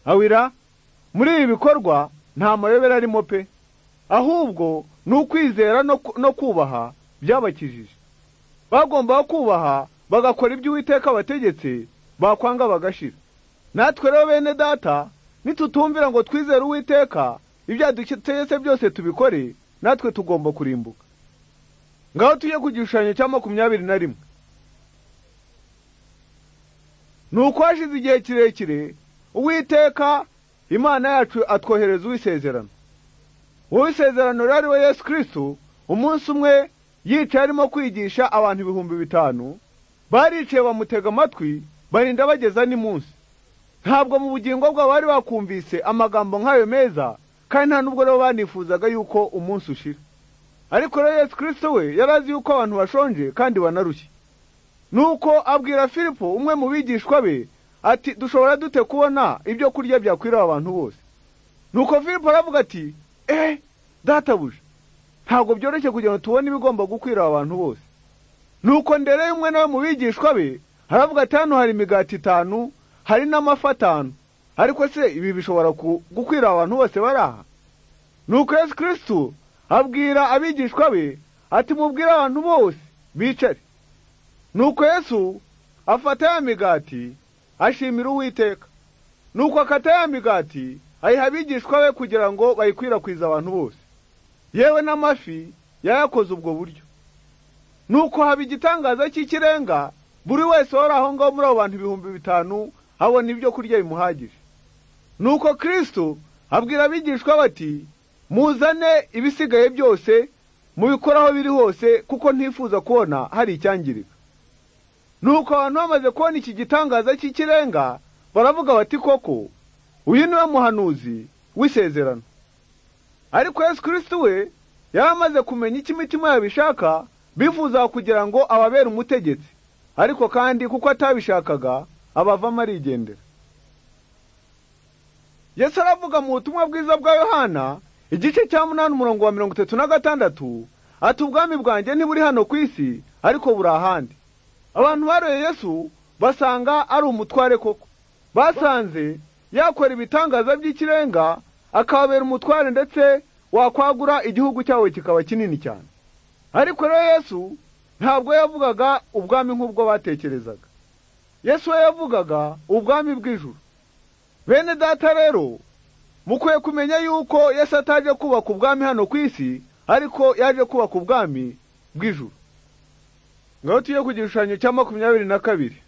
awira muri ibi bikorwa nta mayobera arimo pe ahubwo ni ukwizera no ku- no kubaha byabakijije bagombaga kubaha bagakora ibyo uwiteka abategetse bakwanga bagashira natwe rero bene data nitutumvira ngo twizere uwiteka ibyo yadutegetse byose tubikore natwe tugomba kurimbuka ngaho tujye ku gishushanyo cya makumyabiri na rimwe nuko hashize igihe kirekire uwiteka imana yacu atwohereza uw'isezerano uw'isezerano rero ari we yesu kirisito umunsi umwe yicaye arimo kwigisha abantu ibihumbi bitanu baricaye bamutega amatwi barinda bageza n'imunsi ntabwo mu bugingo bwabo bari bakumvise amagambo nk'ayo meza kandi nta nubwo rero banifuzaga yuko umunsi ushira ariko rero yesu kirisito we yari azi yuko abantu bashonje kandi banarushye nuko abwira filipo umwe mu bigishwa be ati dushobora dute kubona ibyo kurya byakwiriye abantu bose nuko filipo aravuga ati eh databuja ntabwo byoroshye kugira ngo tubone ibigomba gukwira abantu bose nuko ndereye umwe nawe mu bigishwa be aravuga ati hano hari imigati itanu hari n'amafi atanu ariko se ibi bishobora ku- gukwira abantu bose bari aha nuko yesu kirisito abwira abigishwa be ati mubwire abantu bose bicare nuko yesu afata ya migati ashimira uwiteka nuko akata ya migati ayiha abigishwa be kugira ngo bayikwirakwize abantu bose yewe n'amafi yayakoze ubwo buryo nuko haba igitangaza cy'ikirenga buri wese wari aho ngaho muri abo bantu ibihumbi bitanu abona ibyo kurya bimuhagije nuko kristo abwira abigishwa bati muzane ibisigaye byose mubikore aho biri hose kuko ntifuza kubona hari icyangirika nuko abantu bamaze kubona iki gitangaza cy'ikirenga baravuga bati koko uyu niwe muhanuzi w'isezerano ariko yesu kirisito we yari amaze kumenya icyo imitima yabishaka bifuza kugira ngo ababere umutegetsi ariko kandi kuko atabishakaga abavamo arigendera yesu aravuga mu butumwa bwiza bwa yohana igice cya munani umurongo wa mirongo itatu na gatandatu ati ubwami bwanjye ntiburi hano ku isi ariko buri ahandi abantu baroye yesu basanga ari umutware koko basanze yakora ibitangaza by'ikirenga akababera umutware ndetse wakwagura igihugu cyabo kikaba kinini cyane ariko rero yesu ntabwo yavugaga ubwami nk'ubwo batekerezaga yesu we yavugaga ubwami bw'ijuru bene data rero mukwiye kumenya yuko yesu ataje kubaka ubwami hano ku isi ariko yaje kubaka ubwami bw'ijuru ngaho tujye ku gishushanyo cya makumyabiri na kabiri